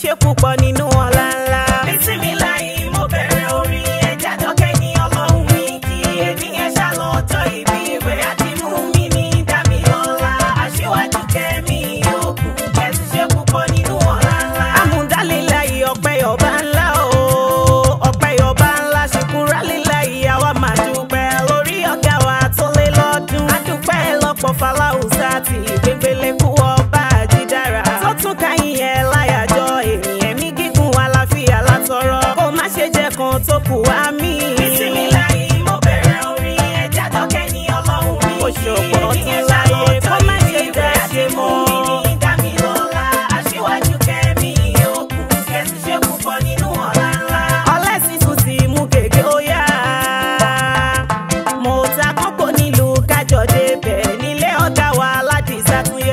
ṣe púpọ̀ nínú ọlá ńlá. Bísímíláì mo bẹ̀rẹ̀ orin ẹja dọ́kẹ́ ní ọlọ́run mi kí èmi yẹn ṣàlọ́tọ̀ ìbí rẹ̀ àti mú mi ní dámilọ́lá aṣíwájú kẹ́mi òkú kẹ́sì ṣe púpọ̀ nínú ọ̀la ńlá. amúdálélàyé ọpẹ́ ọba ńlá o ọpẹ́ ọba ńlá ṣùkúrálélàyé àwa máa dúpẹ́ lórí ọ̀gá wa tó lé lọ́dún. adúpẹ́ lọ́pọ̀ fàlàùsà tí gbẹngbẹlẹ kú ọba àjídára. tó tún káyìn ẹ láyàjọ ènìyàn mi gígùn àlàáfíà látọrọ. kó má ṣe jẹ́ kan tó kù wá mí. Bísímíláì mo bẹ̀rẹ̀ orin ẹja dọ́kẹ́ ní ọlọ́run mi Ó ṣe ọ̀pọ̀ ọdún láyé, kó má ṣe jẹ́ ṣe mọ́. dámilọ́lá aṣíwájú kẹ́mi òkú kẹ́sì ṣe púpọ̀ nínú ọ̀la ńlá. ọlẹ́sìn tún ti mú gègé ó yá. mo ta kókó nílùú kájọ débẹ̀ nílé ọ̀gá wa aládìsá tún